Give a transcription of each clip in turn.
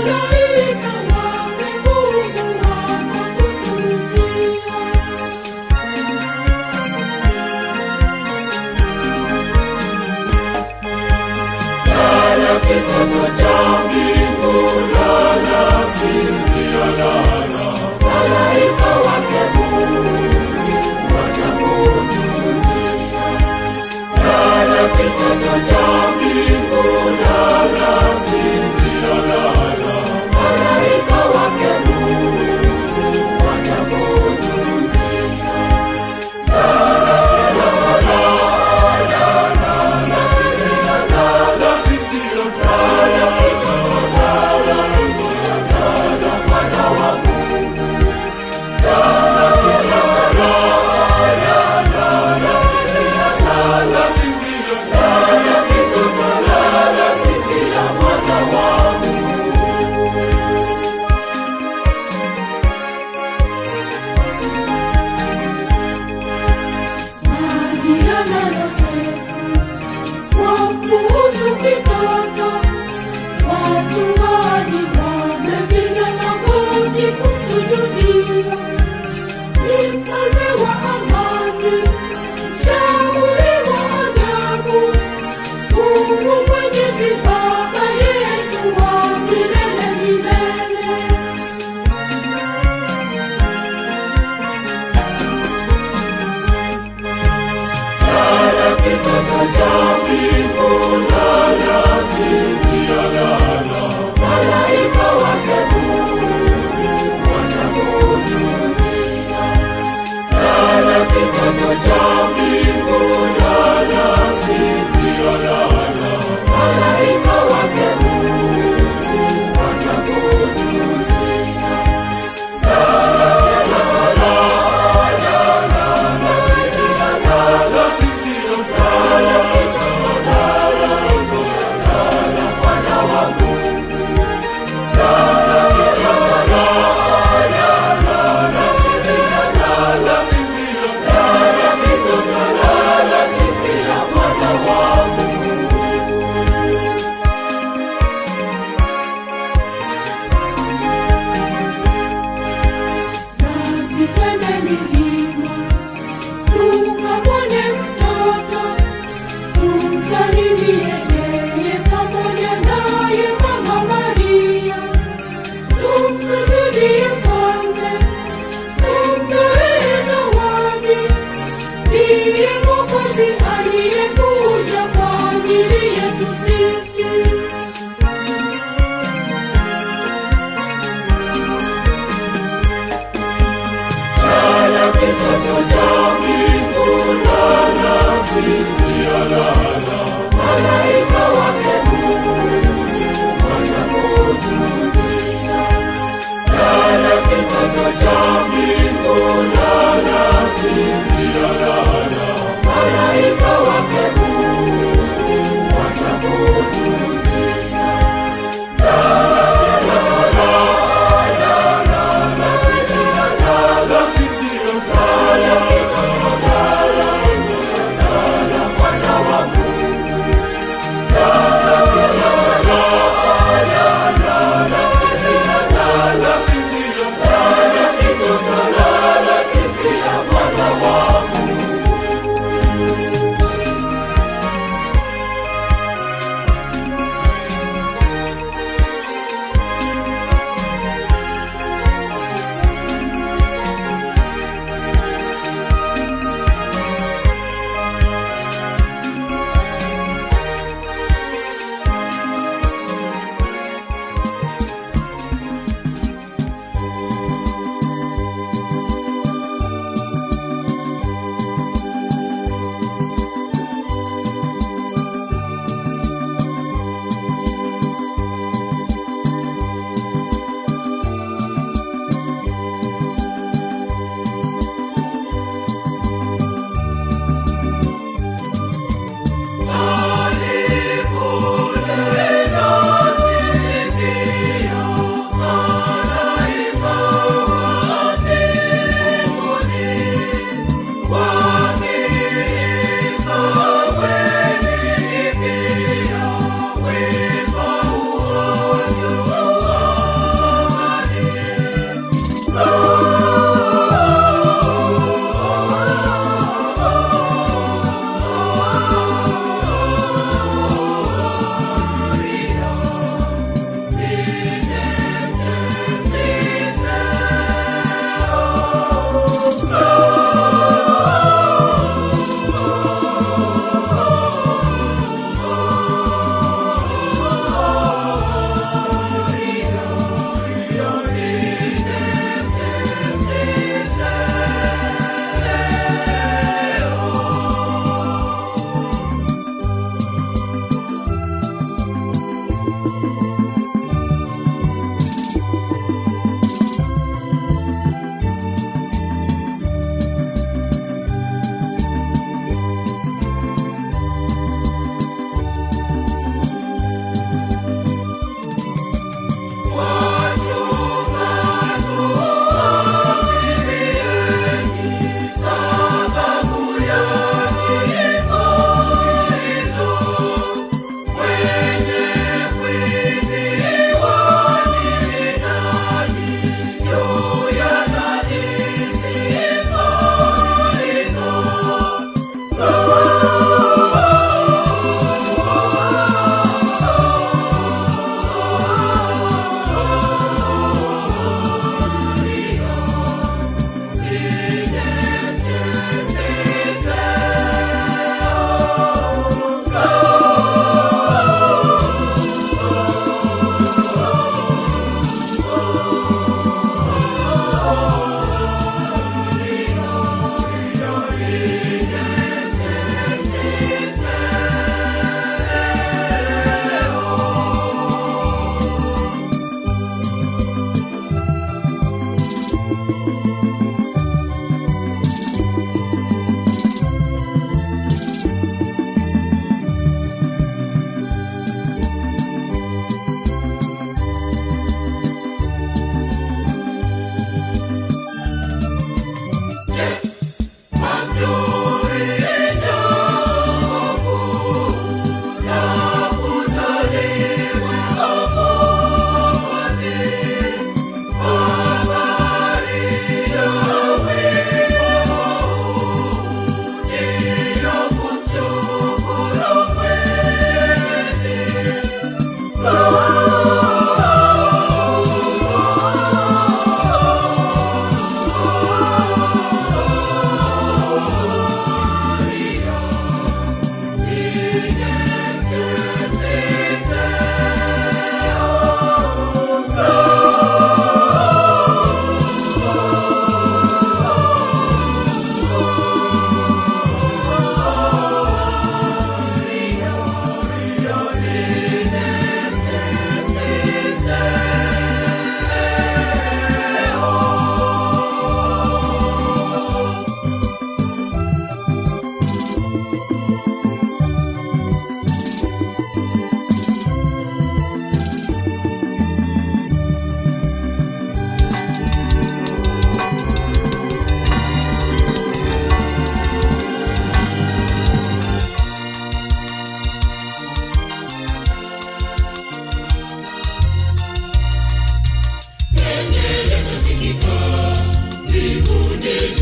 malaika wake Mungu watakutujia. Lala kitoto cha mbingu, lala sinzia, lala malaika wake Mungu watakutujia. Lala kitoto cha mbingu, lala sinzia, lala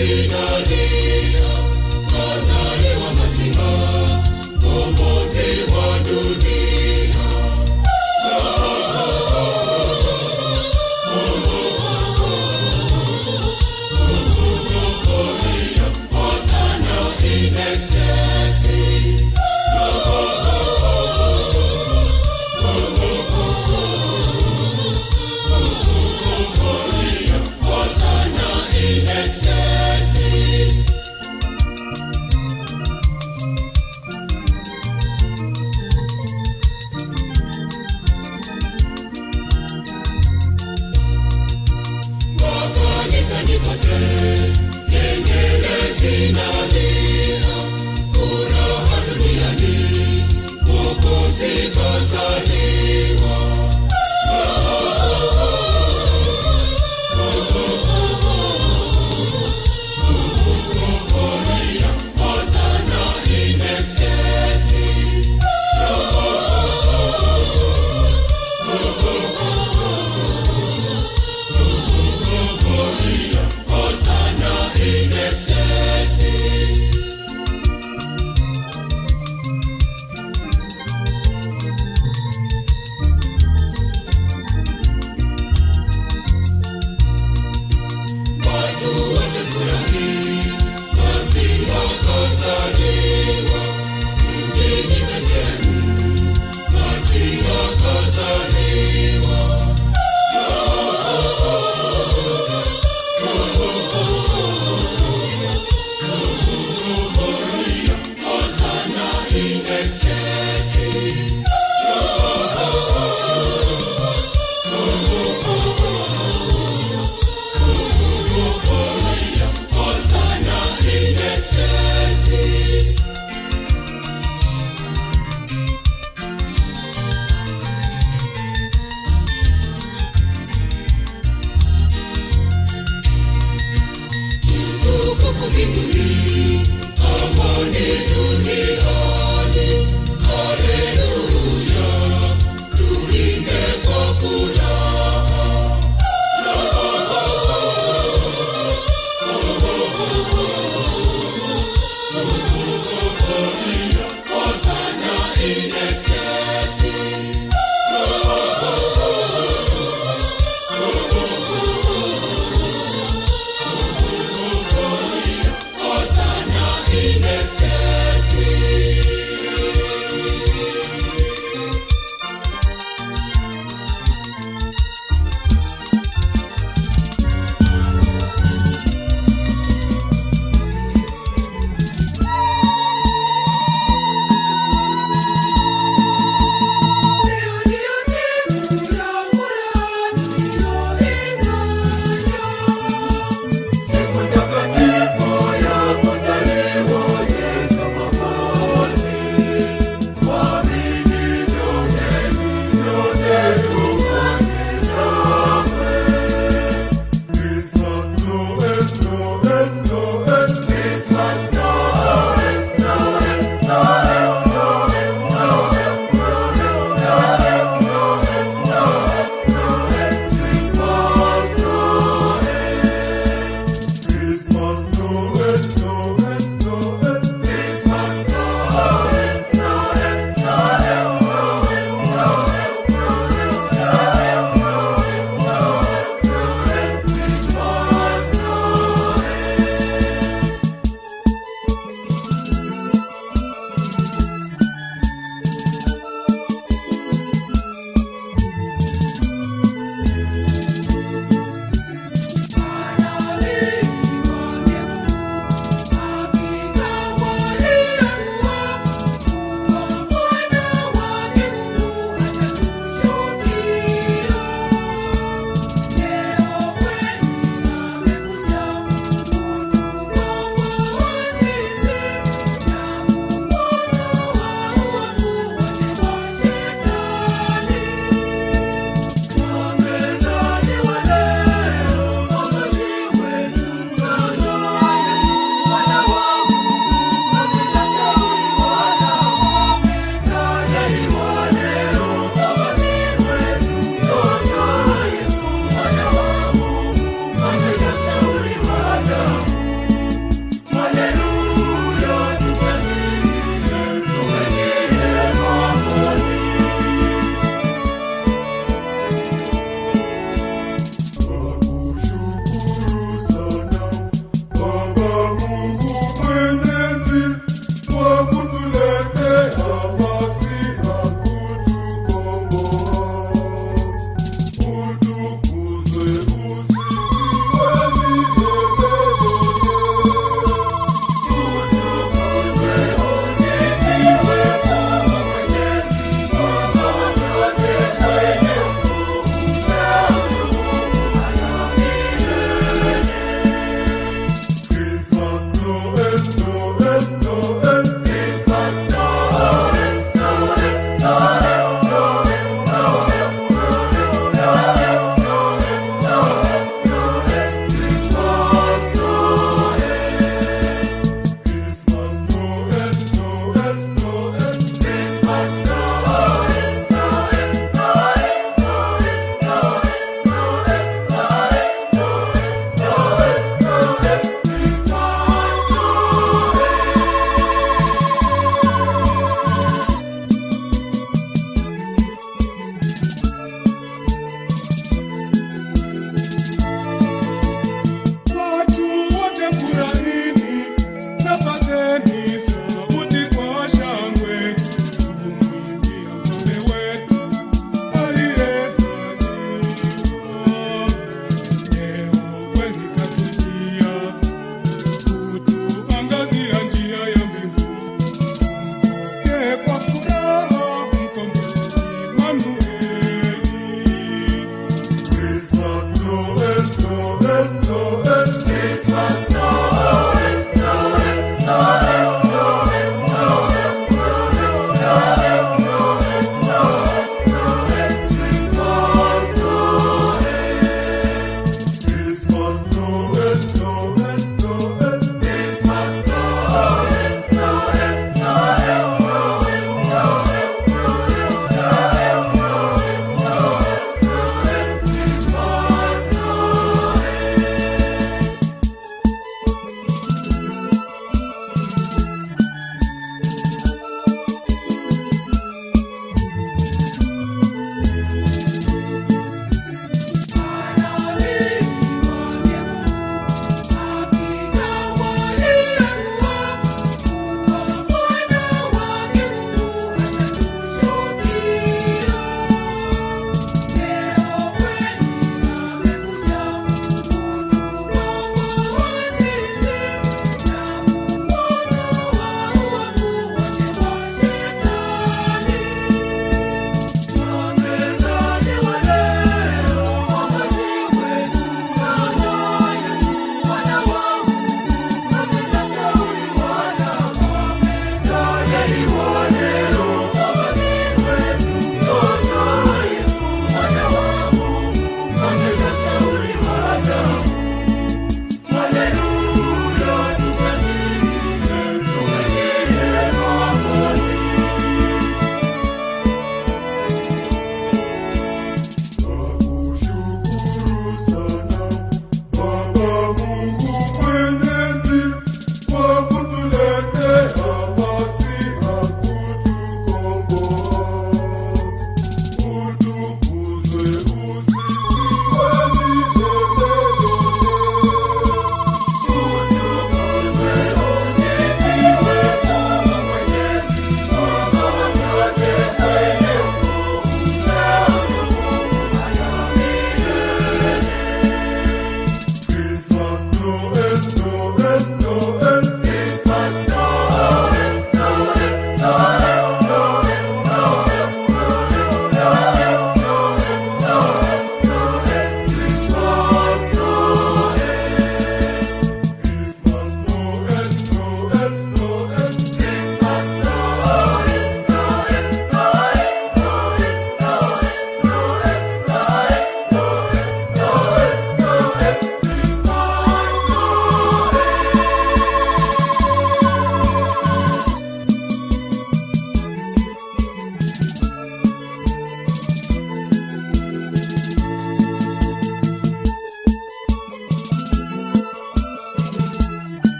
zinalia, kazaliwa Masiha, mkombozi wa dunia. Hosanna in excelsis. Hosanna in excelsis. Makanisani kote, kengele zinalia, furaha duniani, Mwokozi kazaliwa. Hosanna in excelsis. Hosanna in excelsis. Watu wote furahi, Masiha kazaliwa. Mjini Bethlehemu, Masiha kazaliwa. Hosanna in excelsis. Hosanna in excelsis. Tukufu mbinguni, amani duniani. Haleluya, tuimbe kwa furaha. Hosanna in excelsis.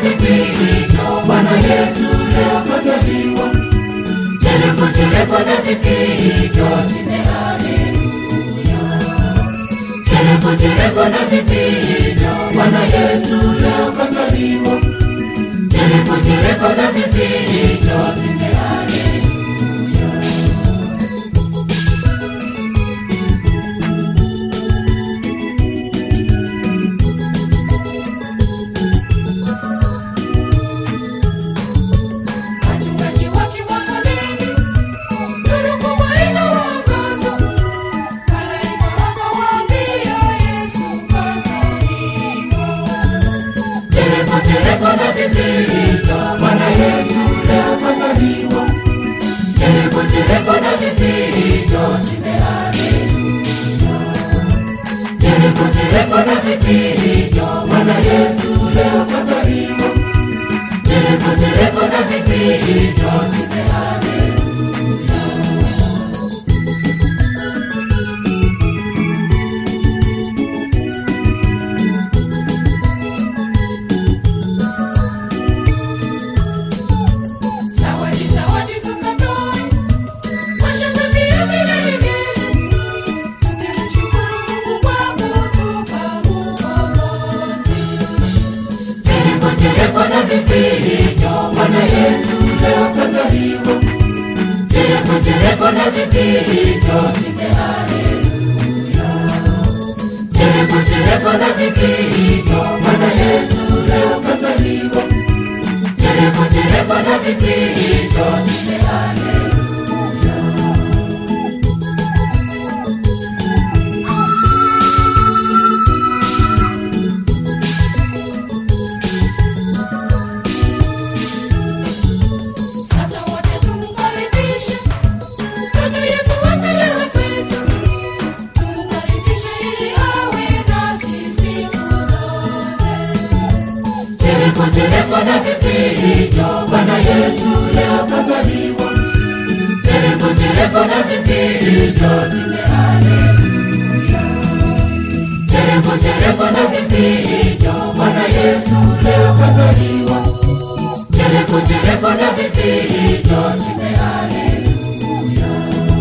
vifijo, Bwana Yesu leo kazaliwa. Chereko chereko na vifijo, tinde haleluya. Chereko chereko na vifijo, Bwana Yesu leo kazaliwa. Chereko chereko na vifijo, tinde haleluya. Wachungaji wakiwa kondeni, nuru kubwa inawaangaza. Malaika akawaambia Yesu kazaliwa. Chereko chereko na vifijo, Bwana Yesu leo kazaliwa. Chereko chereko na vifijo, tinde haleluya. Chereko chereko na vifijo, Bwana Yesu leo kazaliwa. Chereko chereko na vifijo, tinde haleluya. Zawadi, zawadi tukatoe, washangilia vigelegele. Tumemshukuru Mungu kwa kutupa ukombozi. Chereko chereko na vifijo, Bwana Yesu leo kazaliwa. Chereko chereko na vifijo, tinde haleluya. Chereko chereko na vifijo, Bwana Yesu leo kazaliwa. Chereko chereko na vifijo, tinde haleluya. Sasa wote tumkaribishe mtoto Yesu azaliwe kwetu, tumkaribishe ili awe nasi siku zote. Chereko chereko na vifijo, Bwana Yesu leo kazaliwa. Chereko chereko na vifijo, tinde haleluya. Chereko chereko na vifijo, Bwana Yesu leo kazaliwa. Chereko chereko na vifijo, tinde haleluya.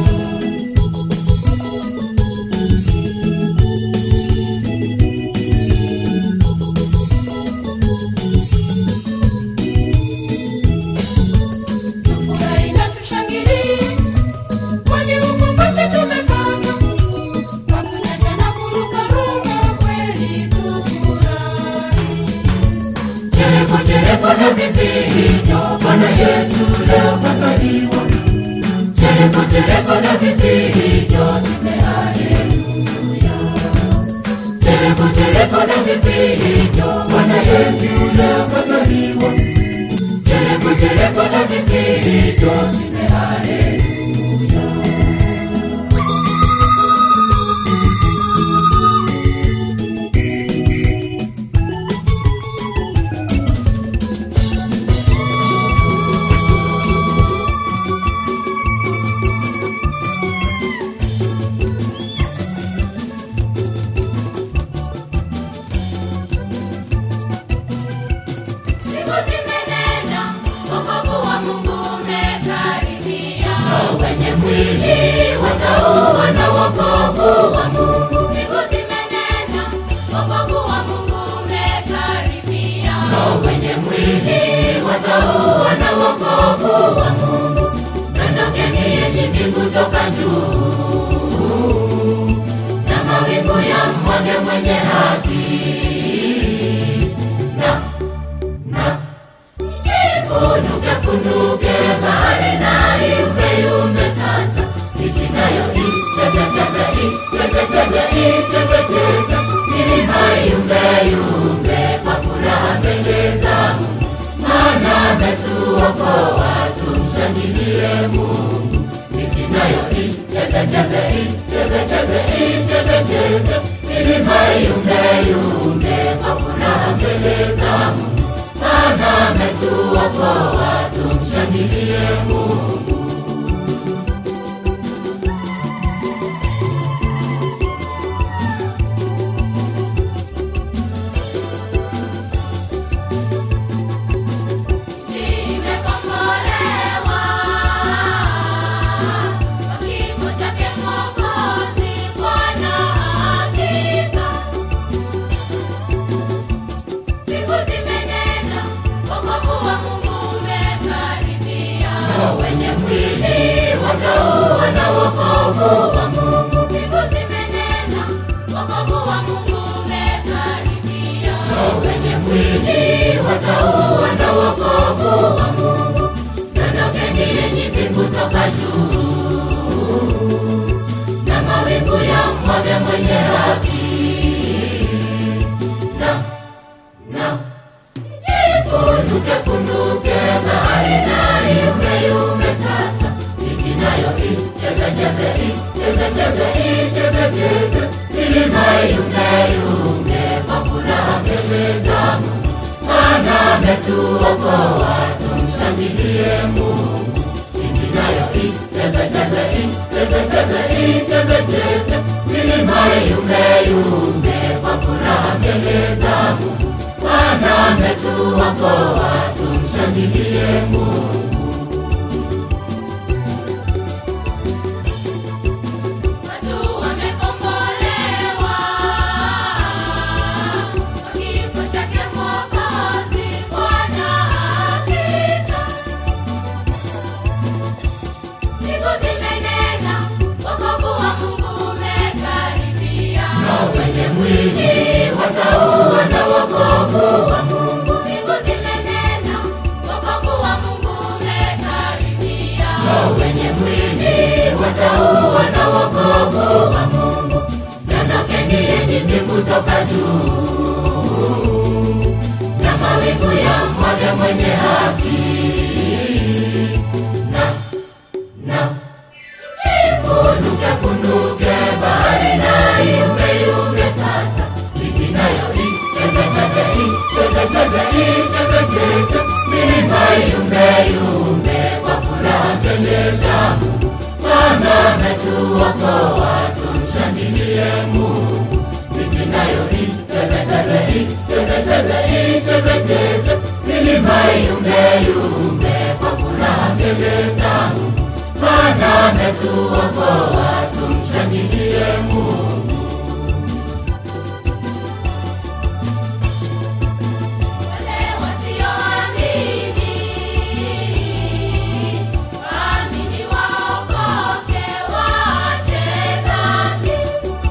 Tufurahi na tushangilie, kwani ukombozi tumepata. Kwa kunyesha na kurukaruka, kweli tufurahi. Chereko chereko na vifijo, Bwana Yesu leo kazaliwa. Chereko chereko na vifijo, tinde haleluya. Chereko chereko na vifijo, Bwana Yesu leo kazaliwa. Chereko chereko na vifijo, tinde haleluya. Siku zimenena, wokovu wa Mungu umekaribia. Wenye mwili watauona wokovu wa Mungu. Siku zimenena, wokovu wa Mungu umekaribia. Wenye mwili watauona wokovu wa Mungu. Ondokeni yenye mbingu toka juu, na mawingu ya mwage mwenye haki na na ifunuke funuke bahari na iumbe iumbe sasa miti nayo itetete itetete itetete milima iumbe iumbe kwa furaha mbele za Mungu maana ametuokoa tumshangilie Mungu miti nayo itetete itetete itetete milima iumbe iumbe kwa furaha mbele za Mungu maana ametuokoa tumshangilie Mungu. watauona wokovu wa Mungu. Mbingu zimenena, wokovu wa Mungu umekaribia. Wenye mwili watauona wokovu wa Mungu. Ondokeni enyi mbingu toka juu, na mawingu ya mmoja mwenye haki. Na na Funduke, funduke, bahari na iume, iume sasa. Miji nayo icheze, cheze, icheze, cheze, icheze, cheze. Milima iume, iume kwa furaha mbele za Mungu. Maana ametuokoa, tumshangilie Mungu. Miji nayo icheze, cheze, icheze, cheze, icheze, cheze. Milima iume, iume kwa furaha mbele za Mungu. Bwana ametuokoa, tumshangilie Mungu. Watu wamekombolewa kwa kifo chake Mwokozi, Bwana hakika. Mbingu zimenena, wokovu wa Mungu umekaribia. Na wenye mwili watauona wokovu wa Mungu. Mbingu zimenena, wokovu wa Mungu umekaribia. Na wenye mwili watauona wokovu wa Mungu. Ondokeni enyi mbingu toka juu, na mawingu ya mmoja mwenye haki. Na na Funduke, funduke, bahari na iume, iume sasa. Miji nayo icheze, cheze, icheze, cheze, icheze, cheze. Milima iume, iume kwa furaha mbele za Mungu. Bwana ametuokoa, tumshangilie Mungu. Miji nayo icheze, cheze, icheze, cheze, icheze, cheze. Milima iume, iume kwa furaha mbele za Mungu. Bwana ametuokoa, tumshangilie Mungu. Wale wasioamini, waamini waokoke, waache dhambi.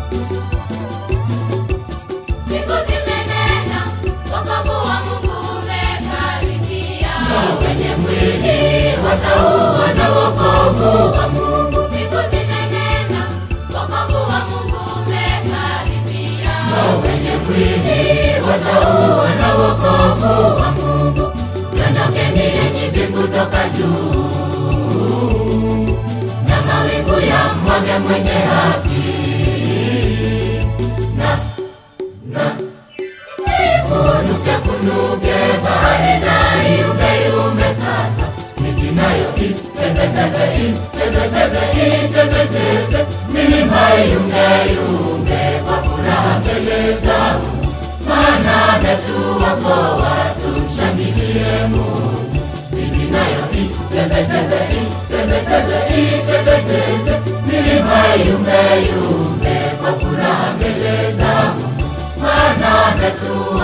Mbingu zimenena, wokovu wa Mungu umekaribia. Wenye mwili watauona wokovu wa Mungu. Mbingu zimenena, wokovu wa Mungu umekaribia. Wenye mwili watauona wokovu wa Mungu. Ondokeni enyi mbingu toka juu, na mawingu ya mmoja mwenye haki. Na na Funuke, funuke, bahari na iume, iume sasa. Miji nayo icheze, cheze, icheze, cheze, icheze, cheze. Milima iume, iume kwa furaha mbele za Mungu. Maana ametuokoa, tumshangilie Mungu. Miji nayo icheze, cheze, icheze, cheze, icheze, cheze. Milima iume, iume kwa furaha mbele za Mungu. Maana ametuokoa